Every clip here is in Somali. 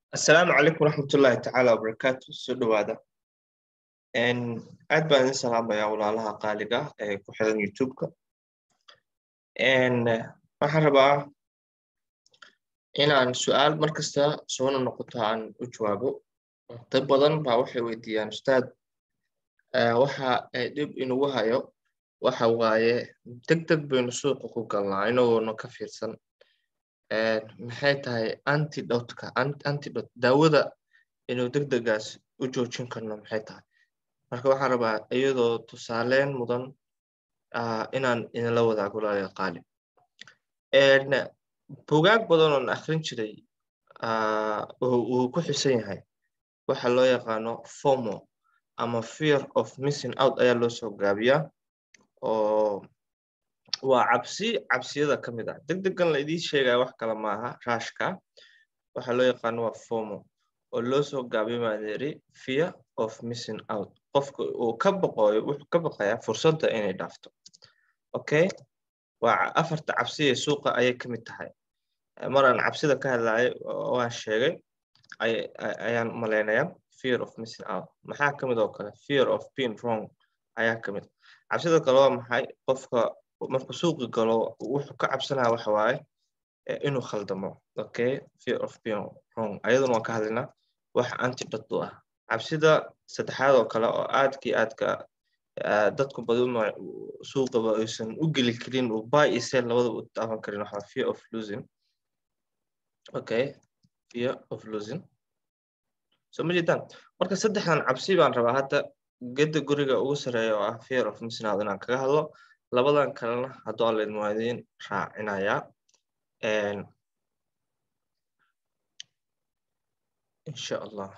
asalaamu calaykum waraxmatullaahi tacaala wabarakaatu soo dhowaada aad baan idin salaamayaa walaalaha qaaliga ee ku xiran youtube-ka waxaan rabaa inaan su-aal mar kasta soona noqoto aan u jawaabo dad badan baa waxay weydiiyaan ustaad waxa dhib inugu hayo waxa waaye deg deg baynu suuqa ku galnaa inagoona ka fiirsan maxay tahay antidotka antidot daawada inuu deg degaas u joojin karno maxay tahay marka waxaan rabaa iyadoo tusaaleyn mudan inaan idinla wadaago laaliga qaali bugaag badan oon akrin jiray uu ku xisan yahay waxa loo yaqaano fomo ama fear of missing out ayaa loo soo gaabiyaa oo waa cabsi cabsiyada ka mid ah deg degan la idiin sheegaya wax kale maaha raashka waxa loo yaqaano waa fomo oo loo soo gaabiyo maaderi fear of missing out qofka uu ka baqooyo wuxuu ka baqayaa fursadda inay dhaafto okay waa afarta cabsi ee suuqa ayay ka mid tahay maraan cabsida ka hadlayo waan sheegay ayaan malaynaya fear of missing out maxaa ka mid oo kale fear of being wrong ayaa ka mid cabsida kale waa maxay qofka markuu suuqi galo wuxuu ka cabsanaya waxa waaye inuu khaldamo okay fear of being wrong ayaduna waan ka hadlaynaa wax antidot u ah cabsida saddexaad oo kale oo aadkii aadka dadku baduma suuqaba aysan u geli karin uu buy iyo sell labadaba u taaban karin waxaa fear of losing okay fear of losing so ma jeedaan marka saddexdan cabsi baan rabaa hadda gedda guriga ugu sareeya oo ah fear of missing out inaan kaga hadlo labadan kalena hadduu alla idin waa idiin raacinayaa insha allah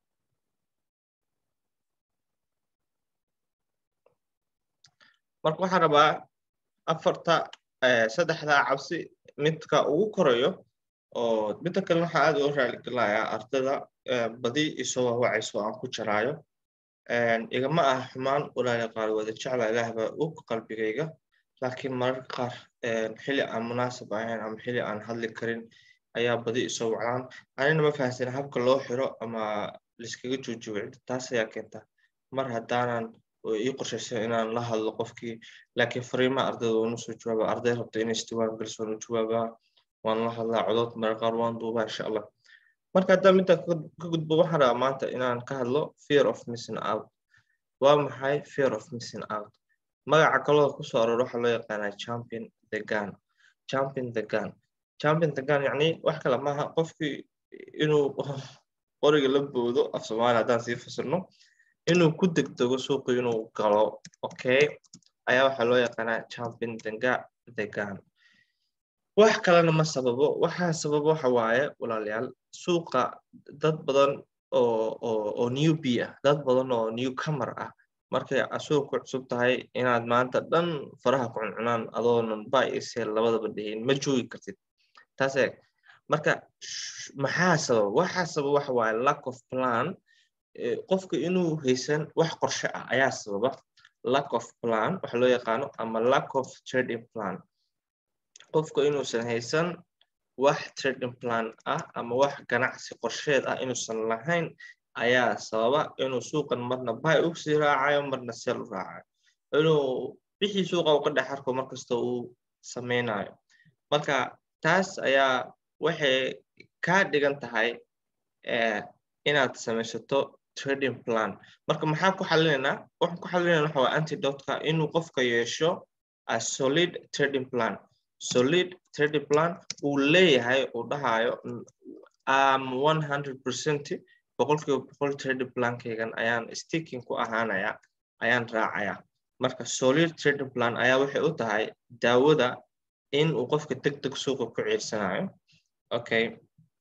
marka waxaan rabaa afarta saddexdaa cabsi midka ugu korayo oo midda kalena waxaa aad uga raaligelayaa ardada badi isoo wawacayso aan ku jaraayo igama ah xumaan walaali qaar wada jecla ilaahba og qalbigayga laakiin mararka qaar xili aan munaasab ahayn ama xili aan hadli karin ayaa badi isoo wacdaan anina ma fahamsana habka loo xiro ama liskaga joojiyo cidda taas ayaa keenta mar haddaanan ii qorshaysan inaan la hadlo qofkii laakiin fariimaha ardayda waanu soo jawaaba arday rabta inay istiwaan galiso waanu jawaabaa waan la hadlaa codood mararka qaar waan duubaa insha allah marka haddaan midda ka gudbo waxaan rabaa maanta inaan ka hadlo fear of missing out waa maxay fear of missing out magaca kaloo kusoo aroor waxaa loo yaqaanaa champion the gun champion the gun champion the gun yacni wax kale maaha qofkii inuu qoriga la boodo af soomaali haddaan sii fasirno inuu ku degdego suuqi inuu galo okay ayaa waxaa loo yaqaanaa champion the gun wax kalena ma sababo waxaa sababo waxa waaye walaalayaal suuqa dad badan oo oo oo new b ah dad badan oo new comer ah markay suuq ku cusub tahay inaad maanta dhan faraha ku cuncunaan adoonan buy iyo sell labadaba dhihin ma joogi kartid taas eeg marka maxaa sababa waxaa sababa waxa waaye lack of plan qofka inuu haysan wax qorshe ah ayaa sababa lack of plan waxa loo yaqaano ama lack of trading plan qofka inuusan haysan wax trading plan ah ama wax ganacsi qorsheed ah inuusan lahayn ayaa sababa inuu suuqan marna buy u sii raacayo marna sell u raacayo inuu wixii suuqa uu ka dhex arko markasta uu sameynayo marka taas ayaa waxay kaa dhigan tahay inaad samaysato trading plan marka maxaa ku xalinaynaa waxaan ku xalinayna waxa waa antidotka inuu qofka yeesho a solid trading plan solid trading plan uu leeyahay uu dhahayo am one hundred percent boqolkiiba boqol trading plankaygan ayaan sticking ku ahaanaya ayaan raacaya marka solid trading plan ayaa waxay u tahay daawada in uu qofka deg deg suuqa ku ciirsanayo okay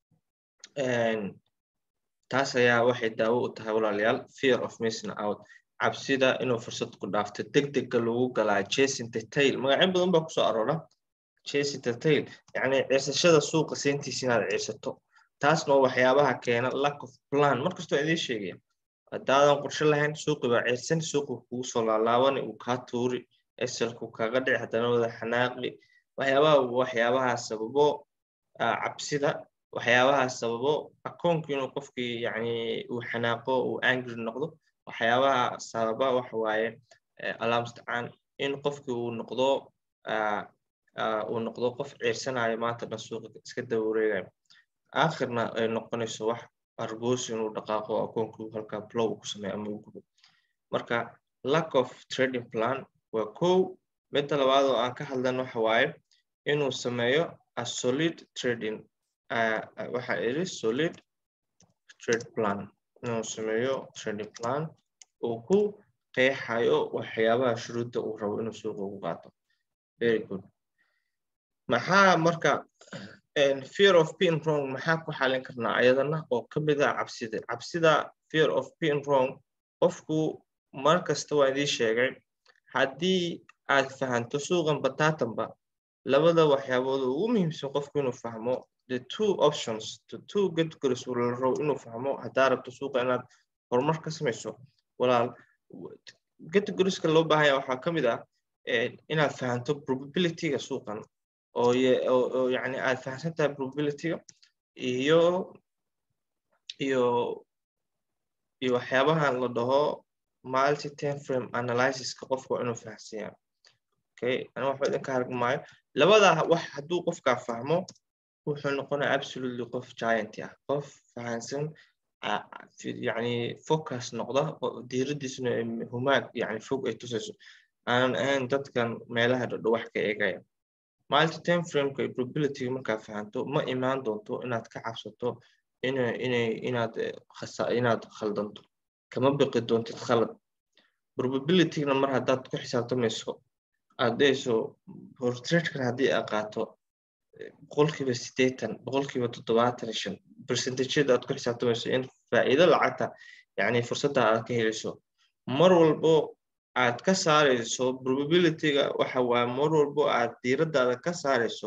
taas ayaa waxay daawo u tahay walaalayaal fear of missing out cabsida inuu fursad ku dhaafto deg degga lagu galaa chasing the tail magacyo badan baa kusoo aroora chasing the tail yacni ciirsashada suuqa seentiisa inaad ciirsato taasna waa waxyaabaha keena lack of plan markastoo idiin sheegaya haddaadan qorshe lahayn suuqi baa ciirsan suuqi kugu soo laalaabani uu kaa tuuri eselku kaga dhici haddana wada xanaaqi waxyaabaha waxyaabaha sababo cabsida waxyaabahaas sababo akoonku inuu qofkii yani uu xanaaqo uu angry noqdo waxyaabaha sababa waxa waaye alaamstacaan in qofkii uu noqdo uu noqdo qof ciirsanayo maanta dhan suuqa iska daba wareegayo aakhirna ay noqonayso wax argoos inuu dhaqaaqo akoonku halkaa blow ku sameeyo ama uu gubo marka lack of trading plan waa kow midda labaad oo aan ka hadlan waxa waaye inuu sameeyo a solid trading waxa iri solid trade plan inuu sameeyo trading plan uu ku qeexayo waxyaabaha shuruudda uu rabo inuu suuqa ugu qaato very good maxaa marka fear of being wrong maxaa ku xalin karnaa ayadana oo ka mid ah cabsida cabsida fear of being wrong qofku mar kasta waa idii sheegay haddii aad fahanto suuqan bataatanba labada waxyaabood ugu muhiimsan qofku inuu fahmo the two options the two categories la rabo inuu fahmo haddaa rabto suuqa inaad horumar ka samayso walaal categorieska loo baahanya waxaa ka mid ah inaad fahanto probabilityga suuqan oo oo yani aad fahamsan tahay probabilityga iyo iyo iyo waxyaabahan la dhaho multi time frame analysiska qofka waa inuu fahamsanya okay ani waxba idinka hargmaayo labada wax hadduu qofkaa fahmo wuxuu noqonaya absolutely qof giant ah qof fahansan yani focus noqda diiradiisuna humaag yani fog ay tusayso aanan ahayn dadkan meelaha dhadho wax ka eegaya multi time frameka iyo probabilityga markaa fahanto ma imaan doonto inaad ka cabsato inay inay inaad inaad khaldanto kama biqi doontid khalad probabilitygna mar haddaad ku xisaabtamayso aad dhehayso portraitkan haddii aad qaato boqolkiiba siddeetan boqolkiiba toddobaatan iyo shan percentageyada aad ku xisaabtamayso in faa'iido lacagta yani fursadda aad ka helayso mar walbo aad ka saarayso probabilityga waxa waaye mar walbo aad diiraddaada ka saarayso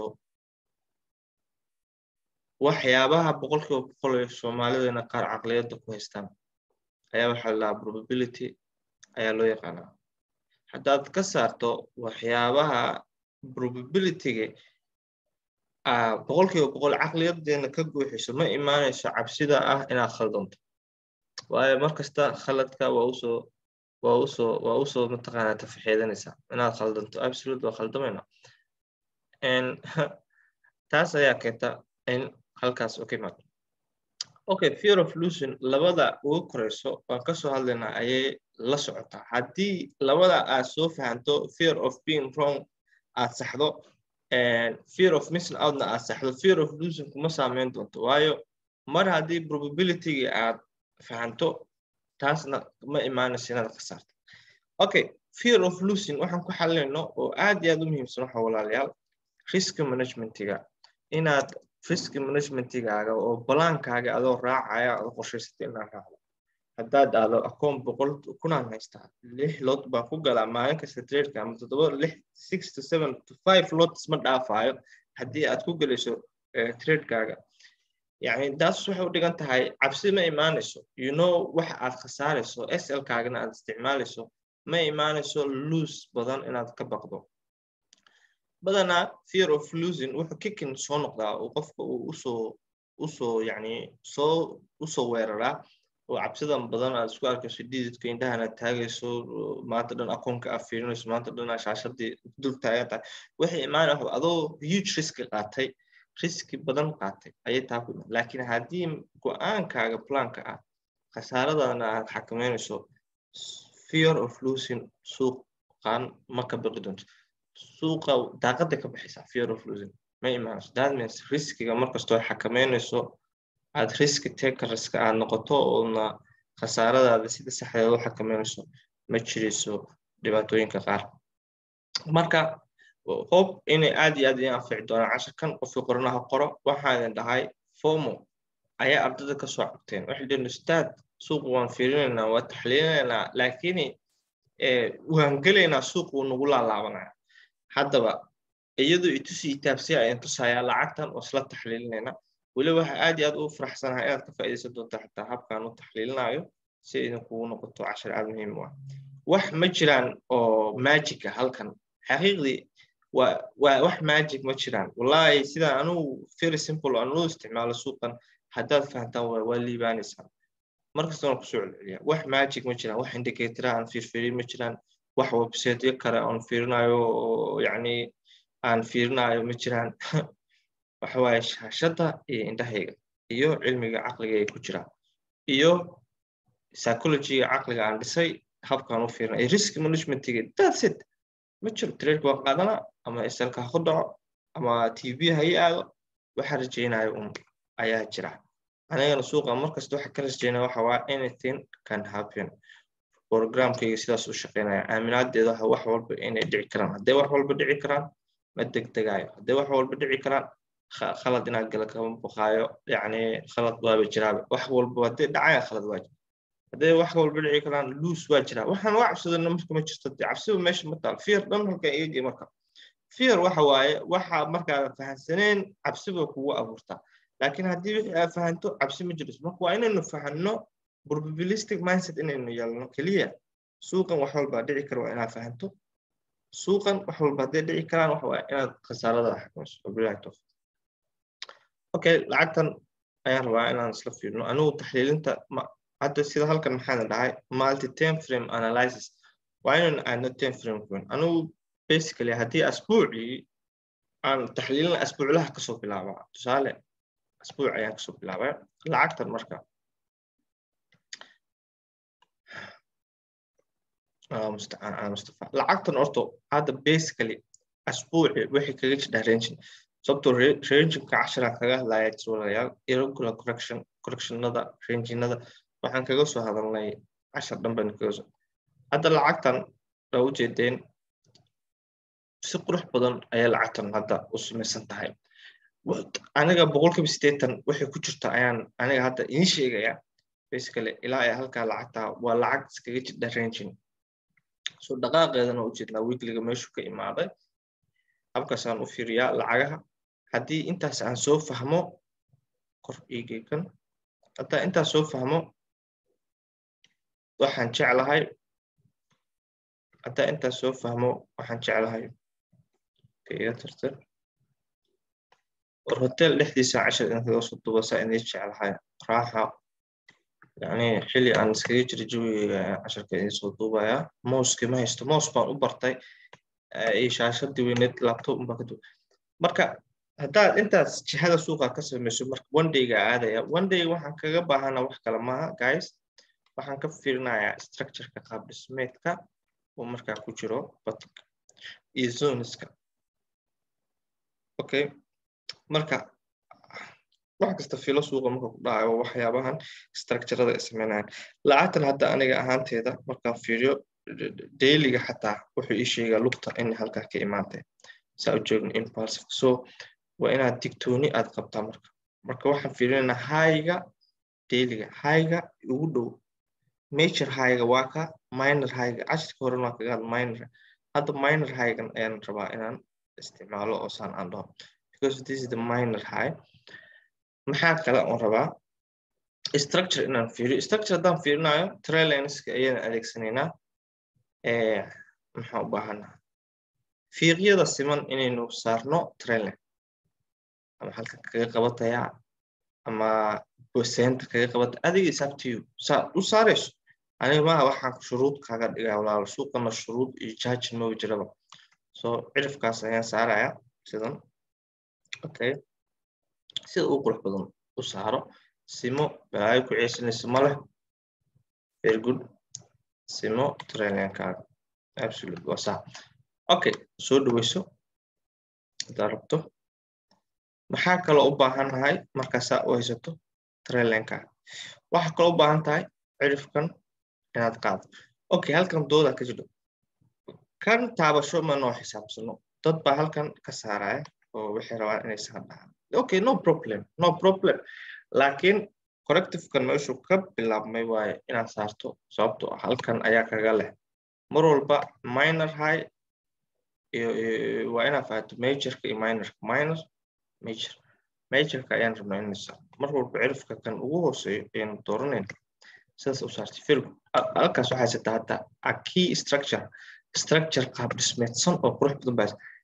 waxyaabaha boqolkiiba boqol ee soomaalidana qaar caqliyadda ku haystaan ayaa waxaa la dhahaa probability ayaa loo yaqaanaa haddaad ka saarto waxyaabaha probabilityga boqolkiiba boqol caqliyadeena ka guuxiso ma imaanayso cabsida ah inaad khaldanto waayo markasta khaladka waa usoo waa usoo waa usoo mataqaanaa tafaxeedanaysaa inaad khaldanto absolute waa khaldamayna taas ayaa keenta in halkaas u ka imaado okay fear of losing labada ugu koreyso waan kasoo hadlaynaa ayay la socotaa haddii labada aad soo fahanto fear of being wrong aad saxdo fear of missing outna aad saxdo fear of losing kuma saameyn doonto waayo mar haddii probabilityga aad fahanto taasna ma imaanayso inaad khasaarto okay fear of losing waxaan ku xalinayno oo aad iyo aad u muhiimsan waxa walaalayaal risk managementiga inaad risk managementigaaga oo balaankaaga adoo raacaya adoo qorshaysatay inaad raacdo haddaad aado akoon boqol kunaan haystaa lix lot baan ku galaa maalin kasta tradeka ama toddoba lix six to seven to five lots ma dhaafaayo haddii aad ku gelayso tradekaaga yani taas waxay u dhigan tahay cabsi ma imaanayso you know waxa aad khasaarayso sl kaagana aad isticmaalayso ma imaanayso loose badan inaad ka baqdo badanaa fear of losing wuxuu kikin soo noqdaa oo qofka uu usoo usoo yani soo usoo weeraraa oo cabsidan badan aad isku arkayso dhididka indhahana taagayso maanta dhan akoonka aad fiirinayso maanta dhan shaashadii dul taagan tahay waxay imaanaya adoo huge riski qaatay riski badan qaatay ayay taa ku imaan laakiin haddii go-aankaaga planka ah khasaaradana aad xakameynayso fear of losing suuqan ma ka baqi doonto suuqa daaqada ka baxaysaa fear of losing ma imaanayso that means riskiga markastoo xakameynayso aad riski takerska aad noqoto oona khasaaradaada sida saxdeed u xakameynayso ma jirayso dhibaatooyinka qaar marka hob inay aad iyo aad idin anfici doonaan casharkan qofkii qoranaha qoro waxaan idin dhahay fomo ayaa ardada kasoo cabteen waxay dhaheen ustaad suuq waan fiirinaynaa waa taxliilinaynaa laakiin waan gelaynaa suuq wuu nagu laalaabanaya haddaba iyadoo itusi itaabsiya ayaan tusayaa lacagtan oo isla taxliilinayna weliba waxa aad iyo aad u faraxsanahay inaad ka faa'iidaysan doonta xitaa habkaan u taxliilinayo si idinkugu noqoto cashar aad muhiim u ah wax ma jiraan oo magica halkan xaqiiqdii waa waa wax magic ma jiraan wallahi sidaan anugu very simple aan u isticmaalo suuqan haddaad fahantaan waa waa liibaanaysaan markasta waan kusoo celceliya wax magic ma jiraan wax indicatora aan fiirfiirin ma jiraan wax websiteyo kale aan fiirinayo oo yacni aan fiirinayo ma jiraan waxa waaye shaashadda iyo indhahayga iyo cilmiga caqliga ay ku jiraan iyo psychologyga caqliga aan dhisay habkaan u fiirina iyo risk managementiga that's it ma jiro trade waa qaadana ama isalka ha ku dhaco ama tv ha ii aado waxaa rajaynayo un ayaa jira anigana suuqa markasta waxa ka rajaynaya waxa waa anything can happen programkayga sidaas u shaqeynaya aaminaadeeda waxa wax walba inay dhici karaan hadday wax walba dhici karaan ma degdegayo hadday wax walba dhici karaan khalad inaad gala kama baqaayo yacni khalad waaba jiraaba wax walba hadday dhacaya khalad waa jira hadday wax walba dhici karaan luus waa jiraa waxaan waa cabsadana marka ma jirto dee cabsiba meesha ma taal fear dhan halkan iga gey marka fear waxa waaye waxa markaad fahansaneen cabsiba kugu abuurtaa laakiin haddii wixii aad fahanto cabsi ma jirto marka waa inaynu fahanno probabilistic mindset inaynu yeelno keliya suuqan wax walba dhici kara waa inaad fahanto suuqan wax walba hadday dhici karaan waxa waaye inaad khasaarada xakamayso wabilahi tawfiq okay lacagtan ayaan rabaa inaan isla fiirno anigu taxliilinta hadda sida halkan maxaan dhahay multi time frame analysis waa inaan aadno time frame kun anigu basically haddii asbuucii aan taxliilin asbuuclaha kasoo bilaabaa tusaale asbuuc ayaan kasoo bilaabay lacagtan marka mustafa lacagtan orto hadda basically asbuuci waxay kaga jidhaa rangin sababtoo ranginka casharaan kaga hadlaya jirwalayaal irregular correction correctionada ranginada waxaan kaga soo hadalnay cashar dhan baan kaga soo hadda lacagtan waa ujeedeen si qurux badan ayaa lacagtan hadda u samaysan tahay aniga boqolkiiba siddeetan waxay ku jirta ayaan aniga hadda idiin sheegaya basically ilaa ay halkaa lacagta waa lacag iskaga jidha rangin so dhaqaaqeedana u jeednaa weekliga meeshu ka imaaday habkaasaan u fiiriyaa lacagaha haddii intaas aan soo fahmo kor iigeykan haddaa intaas soo fahmo waxaan jeclahay haddaa intaas soo fahmo waxaan jeclahay iga tartir war hotel dhexdiisa cashar in kaga soo dubasaa inay jeclahay raaxa yani xili aan iskaga jira jawiga casharka idin soo duubaya mouski ma haysto mous baan u bartay iyo shaashadii weyneed laptop baa ka duba marka haddaad intaas jihada suuqa ka samayso marka one dayga aadaya one day waxaan kaga baahana wax kale maaha guys waxaan ka fiirinayaa structureka qaab dhismeedka oo markaa ku jiro batka iyo zoneska okay marka wax kasta filo suuqa marka ku dhacayo waxyaabahan structurada ay sameynayaan lacagtan hadda aniga ahaanteeda markaan fiiriyo dailyga xataa wuxuu ii sheegaa lugta in halkaa ka imaantay saa u joogin impulsive so waa inaad digtooni aad qabtaa marka marka waxaan fiirinaynaa hayga dailyga hayga ugu dhow major hayga waa ka minor hayga cashirka horen waa kaga had minor hadda minor haygan ayaan rabaa inaan isticmaalo oo saan aan dhaho because this is the minor high maxaa kale oon rabaa structure inaan fiiriyo structure haddaan fiirinayo trailenska ayaan adeegsanaynaa maxaan u baahanaa fiiqyada siman inaynu saarno trailen ama halka kaga qabatayaa ama bosenta kaga qabata adiga is up to you saa u saarayso aniga maaha waxaan shuruud kaga dhigaa walaalo suuqana shuruud iyo judgin maba jiraba so cirifkaas ayaan saaraya sidan okay sida uu qurux badan u saaro simo balaayo ku ceesanayso ma leh very good simo trailenkaaga absolute waa saa okay soo dhaweyso haddaad rabto maxaa kaloo u baahan nahay markaasaa u haysato trailenkaaga waxaa kaloo u baahan tahay cirifkan inaad qaado okay halkan doodaa ka jiro kan taabasho ma noo xisaabsano dad baa halkan ka saaraya oo waxay rabaan inay saan dhahaan okay no problem no problem laakiin correctivekan meeshuu ka bilaabmay waaye inaad saarto sababtoo ah halkan ayaa kaga leh mar walba minor high iyo waa inaad fahato majorka iyo minorka minor major majorka ayaan rabnaa inay saarto mar walba cirifka kan ugu hooseeyo ayaynu dooranayna sidaas u saartay firgo halkaas waxaa haysataa hadda a key structure structure qaab dhismeedsan oo qurux badan baa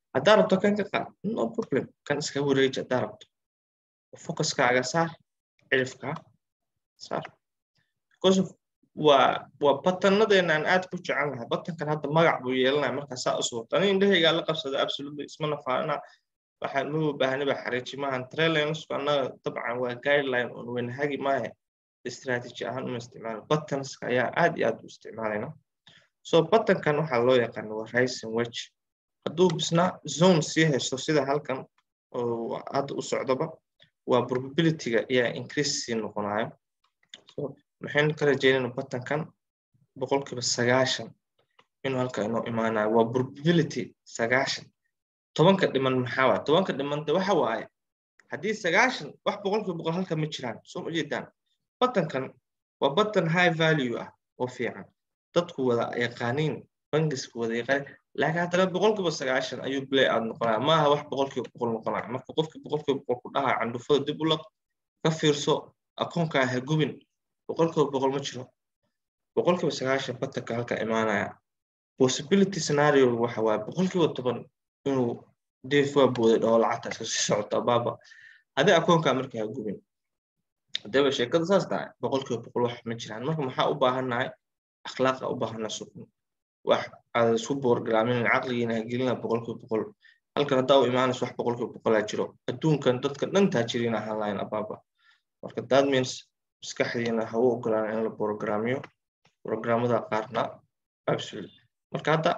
haddaa rabto kan ka qaad no problem kan iska wareeji haddaa rabto focuskaaga saar cirifkaa saar because of waa waa batannadeena aan aad ku jecel lahay batankan hadda magac buu yeelanaya markaa saa u suurta ani indhahaygaa la qabsada absolutely ismana faana waxaan ma baahni ba xariiji maahan trailansku annaga dabcan waa guideline on wenhagi maahe strategy ahaan uma isticmaalo buttonska ayaa aad iyo aad u isticmaalayna so buttonkan waxaa loo yaqaana waa rising wedge hadduu bisna zone sii haysto sida halkan oo hadda u socdoba waa probabilityga ayaa increase sii noqonayo so maxaynu ka rajeynayna buttonkan boqolkiiba sagaashan inuu halka inoo imaanayo waa probability sagaashan tobanka dhiman maxaa waay tobanka dhiman de waxa waaye haddii sagaashan wax boqolkiiba boqol halka ma jiraan soo ma jeedaan buttonkan waa button high value ah oo fiican dadku wada yaqaaniin bangisku wada yaqaan laakiin haddana boqolkiiba sagaashan ayuu play out noqonaya maaha wax boqolkiiba boqol noqonaya marka qofki boqolkiiba boqol ku dhaha candhufada dib u laq ka fiirso akoonkaa ha gubin boqolkiiba boqol ma jiro boqolkiiba sagaashan buttonka halka imaanaya possibility scenario waxa waaye boqolkiiba toban inuu deef waa booday dhoo lacagta iska sii socota baaba hadii akoonkaa marka ha gubin hadaba sheekada saas tahay boqolkiiba boqol wax ma jiraan marka maxaa u baahannahay akhlaaqa u baahannahay sukun wax aad isku boorgaraamin caqligiina ha gelina boqolkiiba boqol halkan haddaa u imaanayso wax boqolkiiba boqolaa jiro adduunkan dadka dhan taajiriina ahaan lahayn abaaba marka that means maskaxdiina ha u ogolaan in la borogaraamiyo programmada qaarna absolute marka hadda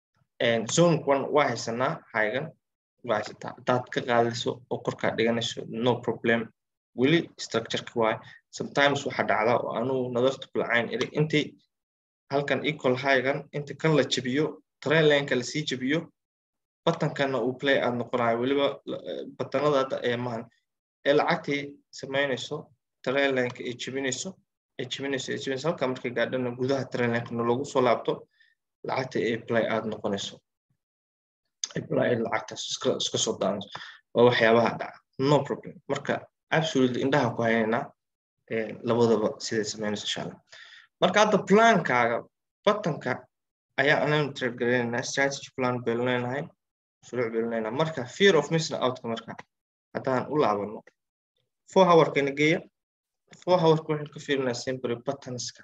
zone one waa haysanaa haygan waa haysataa haddaad ka qaadayso oo korkaa dhiganayso no problem weli structureka waay sometimes waxaa dhacda oo anuu nadarta kulacayn iri intii halkan equal highgan inta kan la jebiyo trainlineka lasii jebiyo batankanna uu play aad noqonayo weliba batanada hadda ee mahan ee lacagtii samaynayso trainlineka ay jebinayso ay jebinayso ay jebinayso halka markay gaadhana gudaha trainlinkana loogu soo laabto lacagta ay play aad noqonayso ay play lacagtaas iska iska soo daanayso waa waxyaabaha dhaca no problem marka absolutely indhaha ku haynaynaa labadaba siday samaynayso insha allah marka hadda plankaaga batanka ayaa anaynu trade garaynaynaa strategy plan baynu leenahay shuruuc baynu leenahay marka fear of missing outka marka haddaan u laabano four hourkana geeya four hourka waxaynu ka fiirinaa simbury buttonska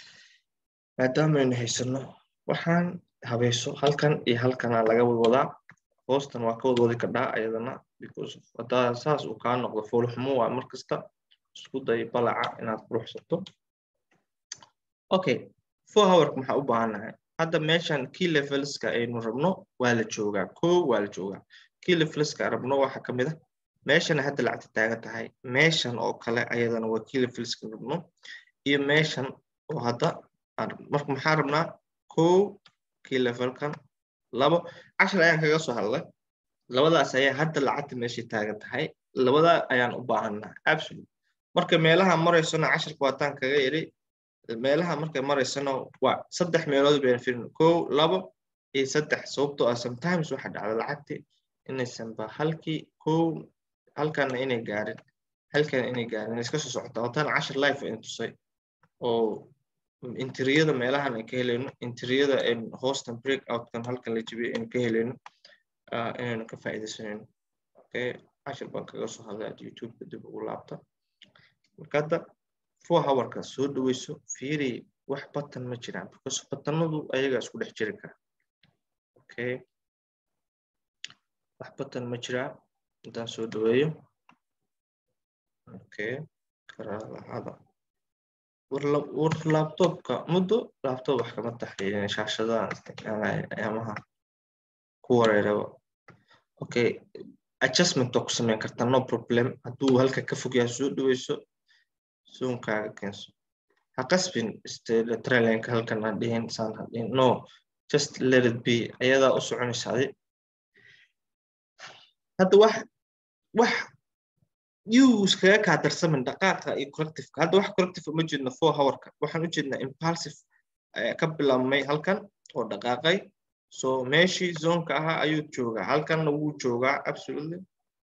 maadaamaynu haysano waxaan habayso halkan iyo halkana laga wadwadaa hoostan waa ka wadwadi kadhaa ayadana because haddaa saas uu kaa noqdo foolxumo waa mar kasta isku day balaca inaad quruxsato okay four hourka maxaa u baahannahay hadda meeshan key levelska aynu rabno waa la joogaa ko waa la joogaa key levelska rabno waxa ka mid a meeshana hadda lacagta taagan tahay meeshan oo kale ayadana waa key levelska rabno iyo meeshan oo hadda marka maxaa rabnaa ko key levelkan labo cashar ayaan kaga soo hadlay labadaas ayaa hadda lacagta meeshay taagan tahay labada ayaan u baahannaha absolute marka meelaha maraysona casharka waataan kaga yidhi meelaha markay maraysano waa saddex meelood bayna firin kow labo iyo saddex sababtoo ah sometimes waxa dhacda lacagti inaysan ba halkii kow halkana inay gaarin halkana inay gaarin inay iska soo socota wataan cashar life in tusay oo interiyada meelahan ay ka helayno interiyada hoostan break outkan halkan la jibiyay aynu ka helayno inaynu ka faa'iidaysanayno okay cashar baan kaga soo hadlay ad youtube-ka dib ugu laabta marka hadda four hourka soo dhaweyso fiiri wax batan ma jiraan because batanadu ayagaa isku dhex jiri kara okay wax batan ma jiraa intaan soo dhaweeyo okay karaalahada war laptopka muddo laptop wax kama taxliilin shaashadahan isticmaalaya ayaamaha ku wareeraba okay adjustment oo ku samayn karta no problem hadduu halka ka fog yahay soo dhaweyso zoonkaaga keenso ha qasbin trailinka halkan aan dhihin saan ha dhihin no just let it be ayadaa u soconaysa adi hadda wax wax yuu iskaga kaa darsamin dhaqaaqa iyo correctifeka hadda wax corrective uma jeedno four hourka waxaan u jeednaa impulsive ka bilaabmay halkan oo dhaqaaqay so meeshii zonka ahaa ayuu joogaa halkanna wuu joogaa absolutely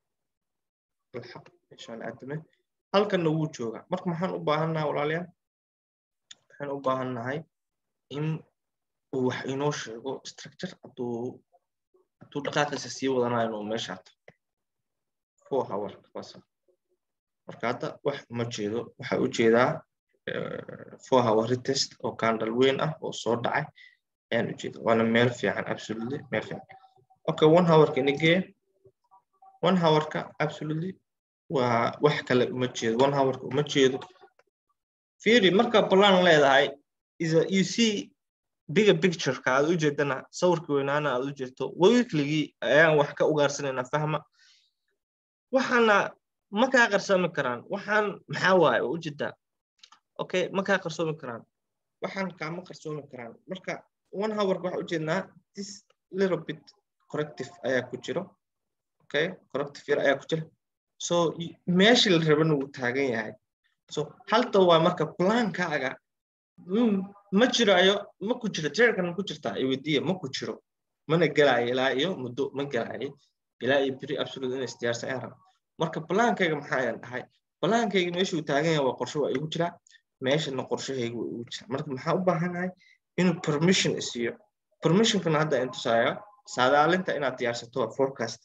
meeshaan aadame halkanna wuu joogaa marka maxaan u baahannahay walaalayaal waxaan u baahannahay in uu wax inoo sheego structure hadduu hadduu dhaqaaqiisa sii wadanayo inuu meeshaato four hour basa marka hadda wax ma jeedo waxa u jeedaa four hour retest oo candle weyn ah oo soo dhacay ayaan u jeeda waana meel fiican absolutely meel fiican okay one hourka inagee one hourka absolutely waa wax kale uma jeedo one hourka uma jeedo fiiri marka plan leedahay is a, you see bigger pictureka aad u jeedana sawirka weynaana aad u jeeto weekligii ayaan wax ka ugaarsanayna fahma waxaana ma kaa qarsoomi karaan waxaan maxaa waaye oo ujeedaa okay ma kaa qarsoomi karaan waxaan kaama qarsoomi karaan marka one hourka waxaa ujeednaa this little bit corrective ayaa ku jiro okay corrective yar ayaa ku jira so meeshii la rabana wuu taagan yahay so halta waa marka plaankaaga ma jirayo ma ku jiro trerkan ku jirtaa iweydiiya ma ku jiro mana gelaayo ilaa iyo muddo ma gelaayo ilaa iyo beri absolute inay isdiyaarsan ayaan raba marka plaankayga maxaa ayaan dhahay plaankayga meeshuu taagan yahay waa qorshe waa igu jiraa meeshana qorshahayga waa igu jira marka maxaa u baahanahay inuu permission isiiyo permissionkana hadda in tusaayo saadaalinta inaad diyaarsato waa forecast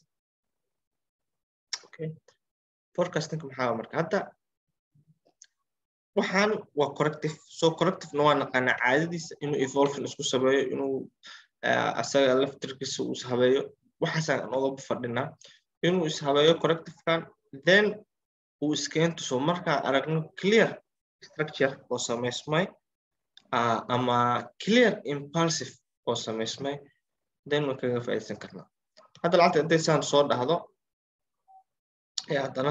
okay forecastinka maxaa marka hadda waxaan waa corrective so correctivena waa naqaanaa caadadiisa inuu evolvin isku sameeyo inuu asaga laftirkiisa uu ishabeeyo waxaasaan oga fadhinaa inuu ishabeeyo correctivekan then uu iskeen tuso markaa aragno clear structure oo samaysmay ama clear impulsive oo samaysmay then waan kaga faa'iidsan karnaa hadda lacagta intay saan soo dhahdo ee haddana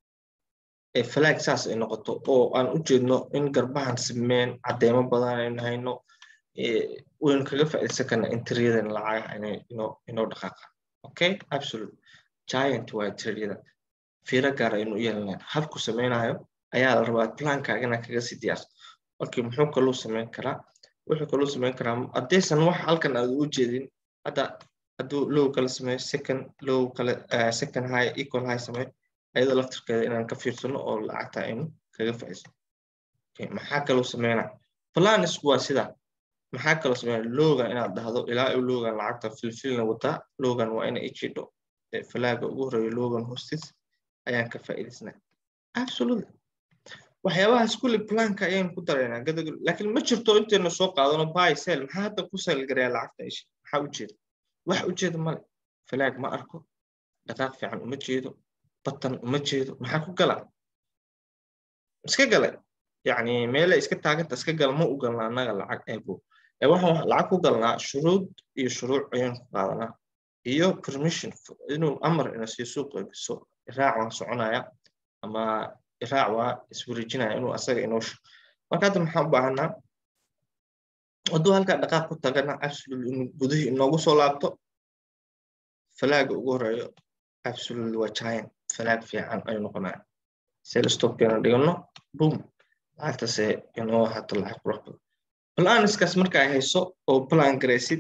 falaag saas ay noqoto oo aan u jeedno in garbahan simeen caddeemo badan aynu hayno waynu kaga faa'iidsan karnaa interiyadan lacagaha inay inoo inoo dhaqaaqaan okay absolute giant waa interiyada fiiro gaar aynu u yeelanayn habku samaynayo ayaa la rabaa plankaaga inaa kaga sii diyaarso okay muxuu kaluu samayn karaa wuxuu kaluu samayn karaa haddaysan wax halkan aad u jeedin hadda hadduu low kala sameeyo second low kale second high equal high sameeyo ayada laftirkeeda inaan ka fiirsano oo lacagta aynu kaga faa'iidsan maxaa kaloo sameynaa planisku waa sida maxaa kaloo sameynaa logan inaad dhahdo ilaa uu logan lacagta filfilna wataa logan waa ina ijidho falaaga ugu horeeyo logan hostis ayaan ka faa'iidaysnaa absolutely waxyaabahaas kulli planka ayaynu ku daraynaa gadagol laakiin ma jirto intaynu soo qaadano buy sell maxaa hadda ku selgarayaa lacagta ishi maxaa ujeeda wax ujeeda male falaag ma arko dhaqaaq fiican uma jeedo batan uma jeedo maxaa ku gala iska gala yani meele iska taaganta iska gala ma u galna annaga lacag eego ee waxaan lacag ku galnaa shuruud iyo shuruuc ayaan ku qaadanaa iyo permission inuu amar ina sii suuq eegiso iraac waan soconaya ama iraac waa iswareejinaya inuu asaga inoo sho marka hadda maxaan u baahanaa hadduu halkaa dhaqaaq ku tagana absolutely inuu gudihii inoogu soo laabto falaaga ugu horeeyo absolutely waa giant falaag fiican ayuu noqonaya sel stopkeena dhigano boom lacagtase inoo hato lacag qurux badan planiskaas marka ay hayso oo plan garaysid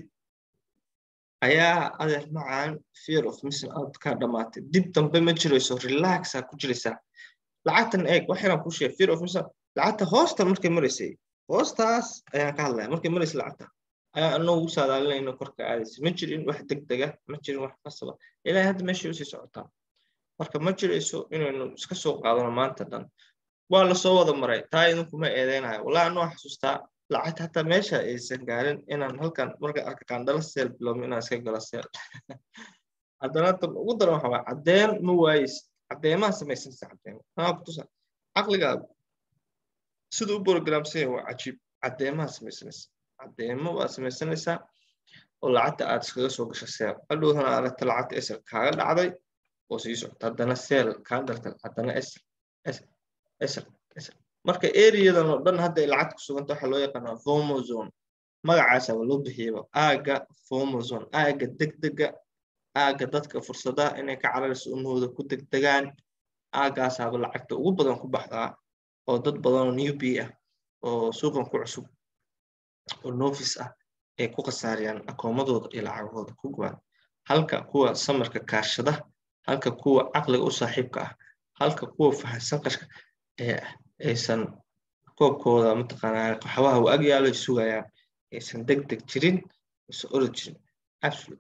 ayaa adeer macaan fear of missing out ka dhamaatay dib dambe ma jirayso relaxa ku jiraysaa lacagtan eeg waxayna ku sheegay fear of missing lacagta hoosta markay maraysay hoostaas ayaan ka hadlaya markay maraysay lacagta ayaa anoogu saadaalinayno korka aadaysa ma jirin wax degdega ma jirin wax qasaba ilaahay hadda meeshay usii socotaa marka ma jirayso inaynu iska soo qaadano maanta dhan waa lasoo wada maray taa idinkuma eedeynayo wallahi anoo xasuustaa lacagta hataa meesha aysan gaarin inaan halkan marka arka qandala seel bilowmo inaan iska galo seel haddana tan ugu daran waxa waa caddeyn ma waayis caddeemaha samaysanaysa caddeemo maa kutusa caqligaagu siduu u programsan yahay waa cajiib caddeemaha samaysanaysa caddeemo waa samaysanaysaa oo lacagta aad iskaga soo gasho seel hadhowdana aragta lacagta esel kaaga dhacday oo sii socota haddana seel kaa dalta haddana esel esel esel esel marka areadan oo dhan hadda ay lacagta ku suganta waxaa loo yaqaanaa formozone magacaasaba loo bixiyaba aaga formozone aaga degdega aaga dadka fursadaha inay ka cararayso umahooda ku degdegaan aagaasaaba lacagta ugu badan ku baxdaa oo dad badan oo new b ah oo suuqan ku cusub oo novice ah ay ku khasaariyaan akoomadooda iyo lacagahooda ku gubaan halka kuwa samarka kaashada halka kuwa caqliga u saaxiibka ah halka kuwa fahansan qashka ee aysan koobkooda mataqaanaa qaxwaha u agyaalo ay sugayaan aysan deg deg jirin aysan orod jirin absolute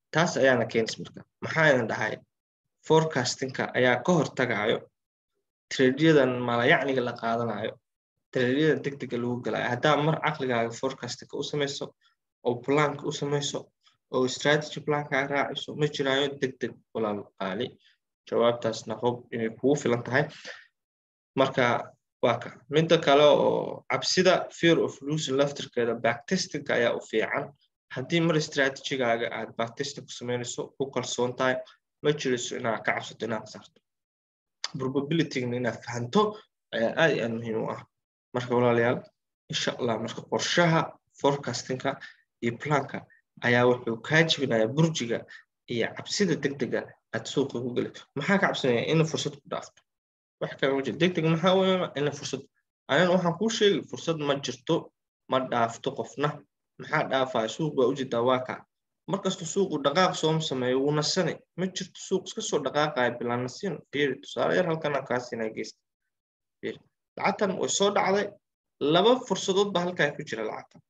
taas ayaana keenis marka maxaa idin dhahay forecastingka ayaa ka hortagayo tradeyadan malayacniga la qaadanayo tradeyadan degdega lagu galayo haddaa mar caqligaaga forecastingka u samayso oo planka u samayso oo strategy plankaa raaciso ma jiraayo degdeg walaal qaali jawaabtaasna hob inay kugu filan tahay marka waa ka midda kale oo cabsida fear of losing laftirkeeda backtestingka ayaa u fiican haddii mar strategigaaga aad backtesting ku samaynayso ku kalsoon tahay ma jirayso inaad ka cabsato inaad saarto probabilitygna inaad fahanto ayaa aad iyo aad muhiim u ah marka walaalayaal insha allah marka qorshaha forecastingka iyo planka ayaa wuxuu kaa jebinaya burjiga iyo cabsida degdega aad suuqa ku geli maxaa ka cabsanaya ina fursad ku dhaafto wax kale ma jiro degdeg maxaa weeyaan ina fursad anina waxaan kuu sheegi fursad ma jirto ma dhaafto qofna maxaa dhaafaya suuq baa ujeedaa waa kaa markasta suuqu dhaqaaq sooma sameeyo wuu nasani ma jirto suuq iska soo dhaqaaqaya bilaan nasin fiiri tusaale yar halkan aan kaa siinaa geysta fiiri lacagtan way soo dhacday laba fursadood baa halkaa ku jira lacagtan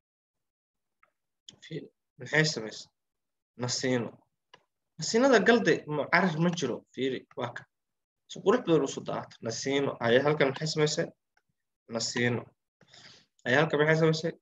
fiiri maxay samaysa nasiino nasiinada galde carar ma jiro fiiri waa ka si qurux badan usoo daata nasiino ayaa halkan maxay samaysay nasiino ayaa halkan maxay samaysay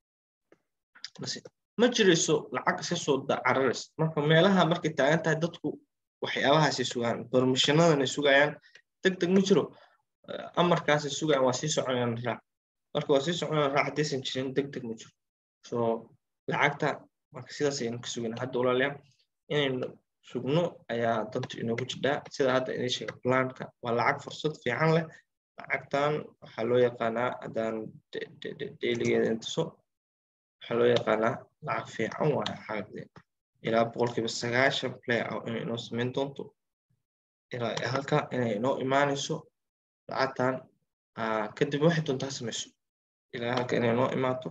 nasiino ma jirayso lacag iska soo cararays marka meelaha markay taagan tahay dadku waxyaabahaasay sugaan permissionadanay sugayaan deg deg ma jiro amarkaasay sugayaan waa sii soconayaan raac marka waa sii soconayaan raac haddaysan jirin deg deg ma jiro so lacagta marka sidaas ayaynu ka sugayna hadda walaalayaal inaynu sugno ayaa dantu inoogu jidhaa sida hadda idin sheega planka waa lacag fursad fiican leh lacagtan waxaa loo yaqaanaa haddaan dailigeeda intuso waxaa loo yaqaanaa lacag fiican waayo xaagde ilaa boqolkiiba sagaashan play ah inay inoo samayn doonto ilaa halka inay inoo imaanayso lacagtan kadib waxay doontaa samayso ilaa halka inay inoo imaato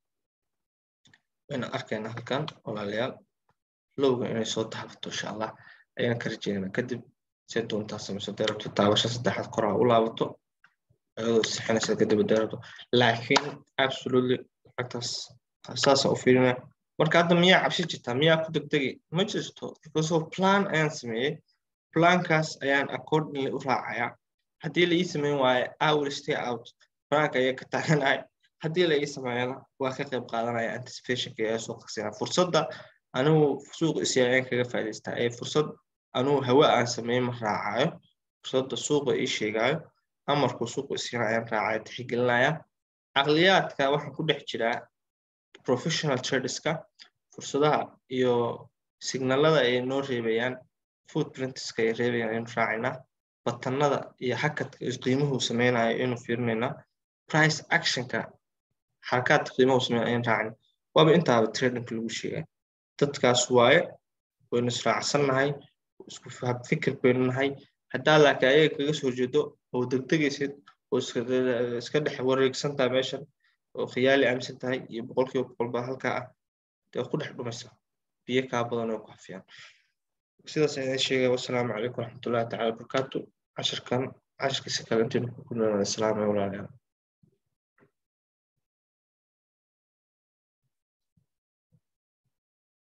wayna arkayna halkan walaalayaal lowga inay soo taabato insha allah ayaan ka rajeynaa kadib see doontaa samayso dee rabto taabasho saddexaad koraa u laabato ayadoo sixinaysa kadib dee rabto laakiin absolutely lacagtaas saasa u fiirinaya marka hadda miyaa cabsi jirtaa miyaa ku degdegi ma jirto because of plan ayaan sameeyey plankaas ayaan accordingly u raacaya haddii la ii sameyn waayo i will stay out planka ayaa ka taaganahay haddii la ii sameeyana waa ka qayb qaadanaya anticipationka ayaa soo qarsina fursadda anigu suuq isyaa ayaan kaga faa'idaystaa ee fursad anigu hawa aan sameyn ma raacayo fursadda suuqa ii sheegayo amarku suuqa isiina ayaan raacayo tixgelinaya caqliyaadka waxaan ku dhex jiraa professional traderska fursadaha iyo signalada ay noo reebayaan footprintska ay reebayaan aynu raacaynaa batanada iyo hakadka qiimuhu sameynayo aynu fiirinaynaa price actionka xarakaadka qiimuhu sameynaya aynu raacayna waaba intaaba tradingka lagu sheegay dadkaas waaye waynu israacsannahay isku fikir baynu nahay haddaa laakiin ayaga kaga soo jeedo oo degdegaysid oo iska dhex wareegsan tahay meeshan oo khiyaali aaminsan tahay iyo boqolkiiba boqol baa halkaa ah dee ku dhex dhumaysa biyo kaa badan oo ku hafiyaan sidaas ayaan sheegaya wasalaamu calaykum waraxmatullahi tacala wabarakaatu cashirkan cashirkiisa kale intaynu ku kulmayna islaamay walaalayaal